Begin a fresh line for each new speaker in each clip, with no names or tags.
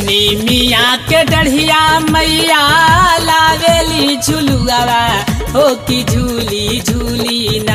निमिया के डढ़िया मैया लावेली झुलुआवा हो कि झूली झूली ना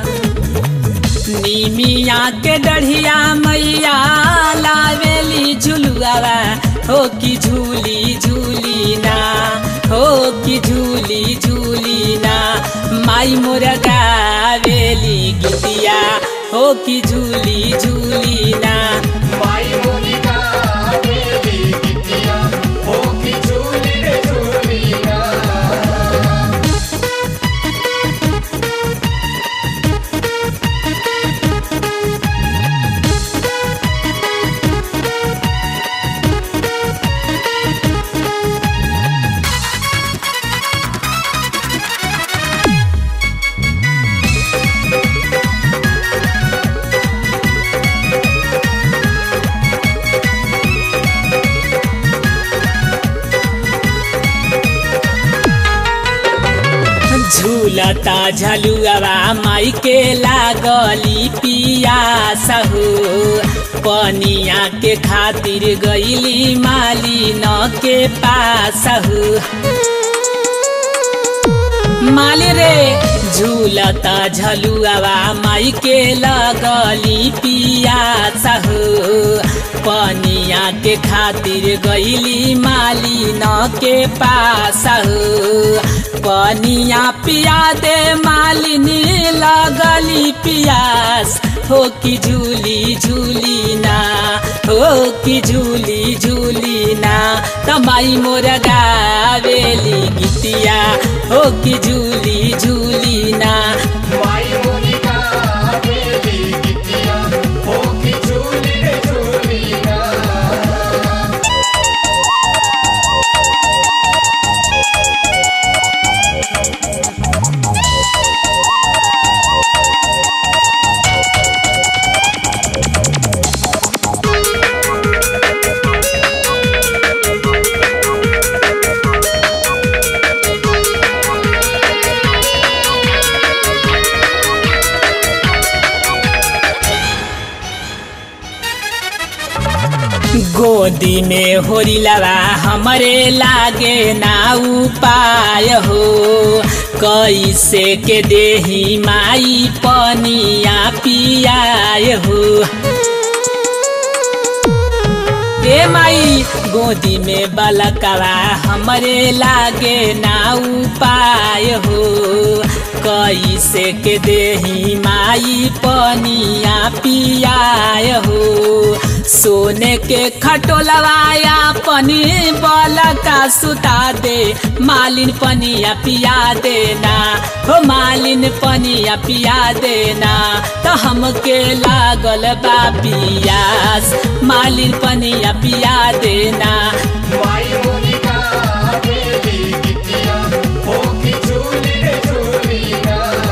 निमिया के डढ़िया मैया लावेली झुलुआवा हो कि झूली झूली ना हो कि झूली झूली ना माई मोर गावेली गीतिया हो कि झूली झूली ना
माई मोनिका बेली गिट्टिया हो की झूली रे झूली ना
झूलता झलुआवा माई के लागली पियास हो पनिया के खातिर गईली माली न के पास हो माली रे झूलता झलुआवा माई के लगली पियास हो पनिया के खातिर गईली माली न के पास हो पनिया पिया दे मालिनी लगली पियास हो कि झूली झूली ना हो कि झूली झूली ना तमाई मोर गावेली गीतिया हो कि झूली झूली ना
माई मोनिका बेली गिट्टिया हो की झूली रे झूली ना
गोदी में होरिलवा हमरे लागे ना उपाय हो कैसे के देही माई पनिया पियाय हो ए माई गोदी में बलकवा हमरे लागे ना उपाय हो कैसे के देही माई पनिया पियाय हो सोने के खटोलवाया पनी बलका सुता दे मालिन पनिया पिया देना हो मालिन पनिया पिया देना तो हमके लागल बा पियास मालिन पनिया पिया देना
माई मोनिका बेली गिट्टिया हो की झूली रे झूली ना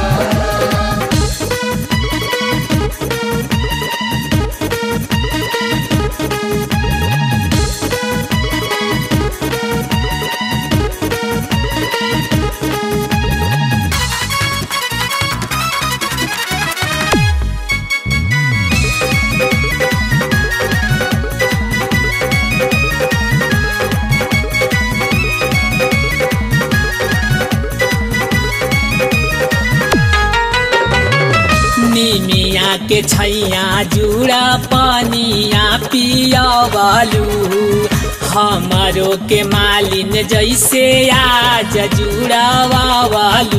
निमिया के छैया जुड़ा पनिया पियवलू हमरो के मालिन जैसे आज जुड़ावलू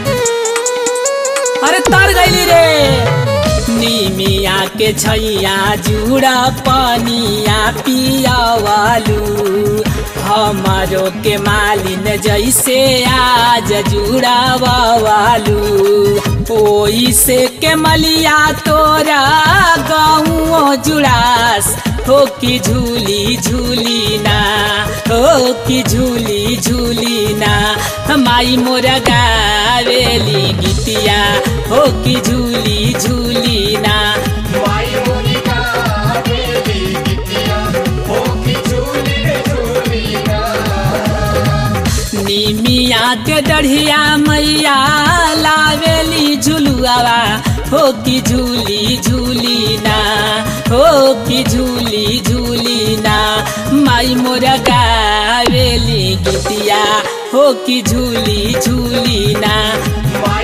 अरे तर गईली रे निमिया के छैया जुड़ा पनिया पियवलू हमरो के मालिन जैसे आज जुड़ावलू ओई से के मलिया तोरा गाँव जुड़ास हो कि झूली झूली ना हो कि झूली झूली ना हमाई मोरा गावेली गीतिया हो कि झूली झूली ना
माई मोनिका बेली गिट्टिया हो की झूली रे झूली ना
निमिया के डढ़िया मैया लावेली झुलुआवा हो कि झूली झूली ना हो कि झूली झूली ना माई मोर गावेली गीतिया हो कि झूली झूली ना
माई